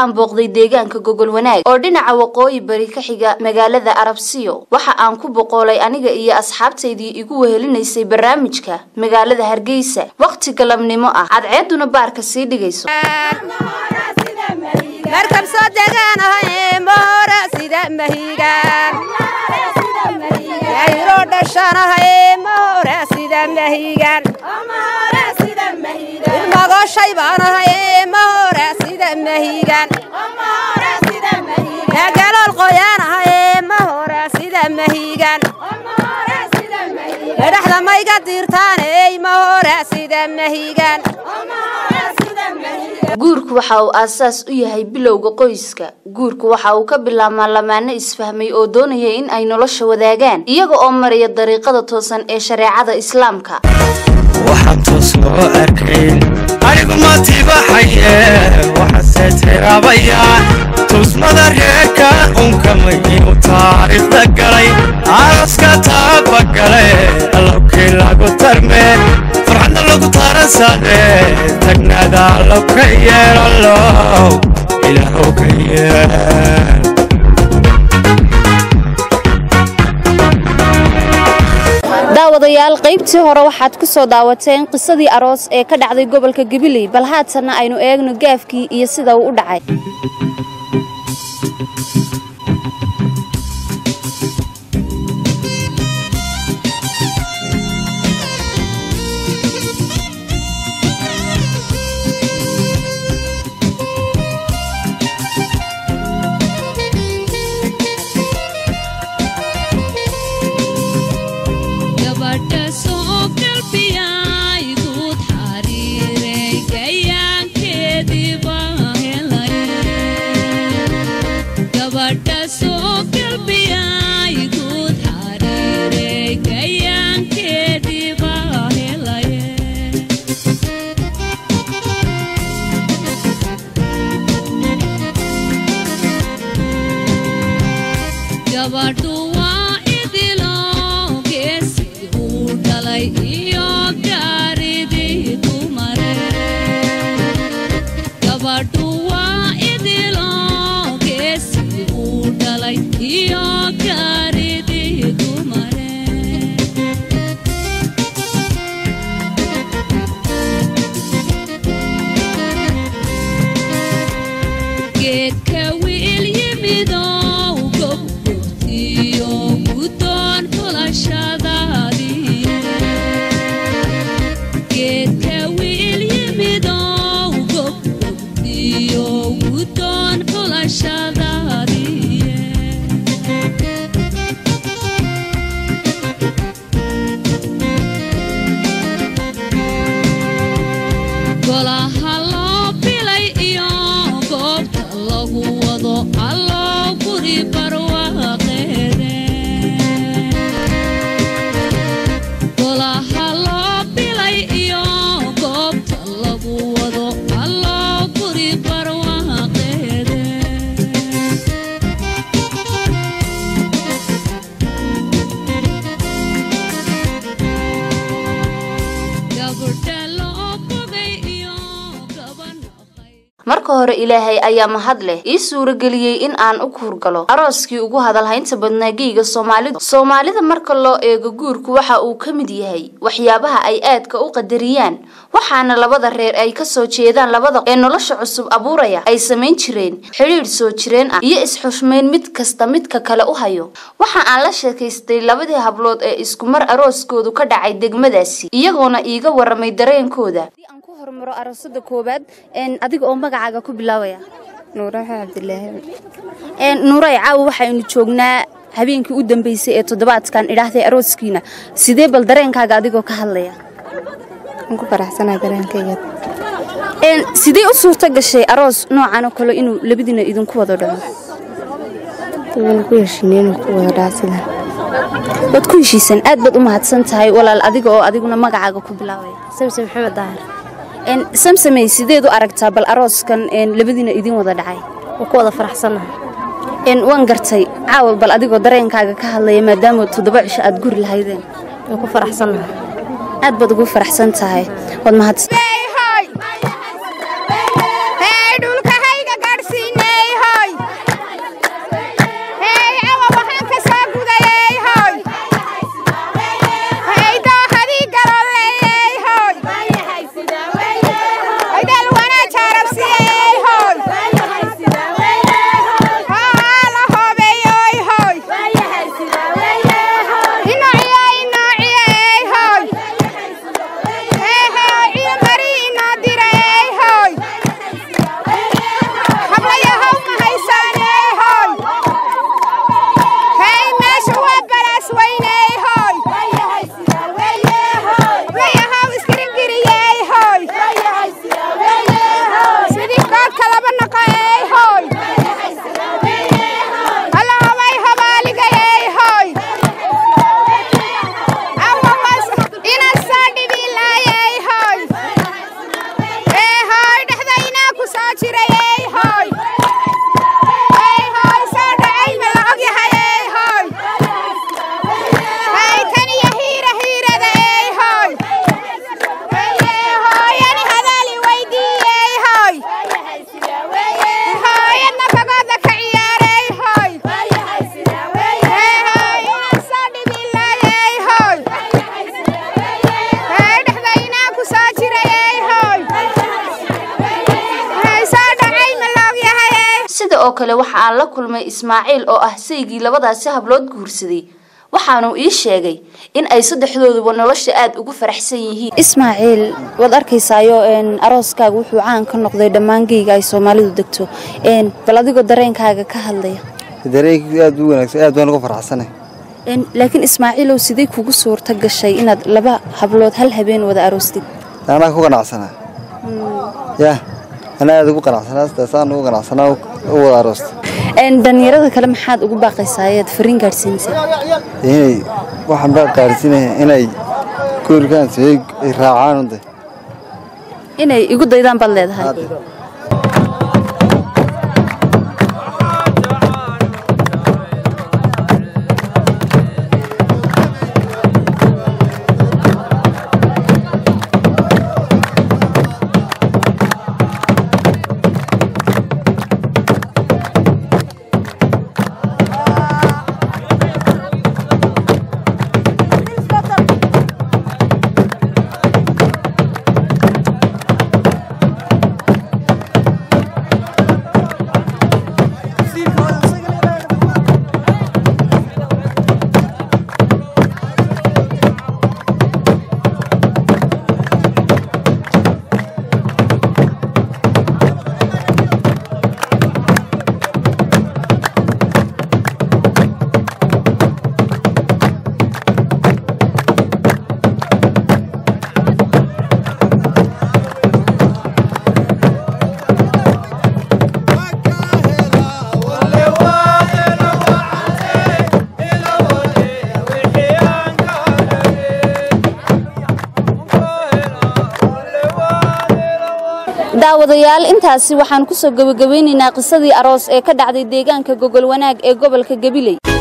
aan booqday deegaanka gogol wanaag oo dhinaca waqooyi bari ka xiga magaalada arabsiyo waxa aan ku boqoolay aniga iyo asxaabtaydii igu wehelinaysay barnaamijka magaalada hargeysa waqti galabnimo ah cadceeduna baarka sii dhigayso markab soo degaan ahay moora sida mahigaan yayroo dhashaan ahay moora sida mahigaan ilmagoshay baan ahay moora sida mahigaan galool qoyaan ahay moora sida mahigaan dhexda mayga diirtaaney moora sida mahigaan guurku waxa uu aasaas u yahay bilowga qoyska guurku waxa uu ka bilaabmaa lamaano isfahmay oo doonaya in ay nolosha wadaagaan iyaga oo maraya dariiqada toosan ee shareecada islaamka waxaan toos loo arkayn anigu ma tibaxaye waxaase tiraabaya tuusmada reerka unkamay inuu taariikhda galay aaska taabagale allowkii lagu tarmeen farxadna lagu taransaade tagnaada allow ka yeelalow ilaahow ka yeel daawadayaal qaybtii hore waxaad ku soo daawateen qisadii aroos ee ka dhacday gobolka gabiley bal haatanna aynu eegno gaafkii iyo sida uu u dhacay marka hore ilaahay ayaa mahad leh ii suurageliyey in aan u kuurgalo arooskii ugu hadalhaynta badnaa geyga soomaalida soomaalida marka loo eego guurku waxa uu ka mid yahay waxyaabaha ay aadka u qadariyaan waxaana labada reer ay kasoo jeedaan labada ee nolosha cusub abuuraya ay samayn jireen xidhiidh soo jireen ah iyo is-xushmayn mid kasta midka kale u hayo waxa aan la sheekaystay labadii hablood ee iskumar arooskoodu ka dhacay degmadaasi iyagoona iiga waramay dareenkooda hormaro aroosada koobaad adiga oo magacaaga ku bilaabaya nuuraxa cabdilaahi nuuray caawa waxaynu joognaa habeenkii u dambeysay ee toddobaadkan idhaahday arooskiina sidee bal dareenkaaga adigoo ka hadlaya waan ku faraxsanaa dareenkayga sidee u suurto gashay aroos noocan oo kale inuu labadiina idinku wada dhaco waan ku heshiinay inuu ku wada dhaco sida waad ku heshiisan aad baad u mahadsan tahay walaal adiga oo adiguna magacaaga ku bilaabaya samse maxamed dahar samsamey sideed u aragtaa bal arooskan labadiina idin wada dhacay waa ku wada faraxsannaha waan gartay caawal bal adigoo dareenkaaga ka hadlaya maadaama toddoba cisho aad guri lahaydeen waa ku faraxsannaha aad baad ugu faraxsan tahay waad mahadsan dhulka hayga gaadhsiine kale waxa aan la kulmay ismaaciil oo ah saygii labadaasi hablood guursaday waxaanu ii sheegay in ay saddexdooduba nolosha aada ugu faraxsan yihiin ismaaciil waad arkaysaayo arooskaaga wuxuu caan ka noqday dhammaan geyga ay soomaalidu degto bal adigoo dareenkaaga ka hadlaya dareenkii aad u wanaagsan aad baan uga farxsanay laakiin ismaaciilow sidee kugu suurta gashay inaad laba hablood hal habeen wada aroostid anaa ku ganacsanaa yaa anaa aad ugu ganacsanaa sidaasaan ugu ganacsanaa u wada aroosta dhallinyarada kale maxaad ugu baaqaysaa ayaad fariin gaadhsiinaysaa inay waxaan baa qaarsiinaya inay guurikaan sameey ay raacaan unde inay igu daydaan baad leedahay daawadayaal intaasi waxaan ku soo gebagabeynaynaa qisadii aroos ee ka dhacday deegaanka gogol wanaag ee gobolka gabiley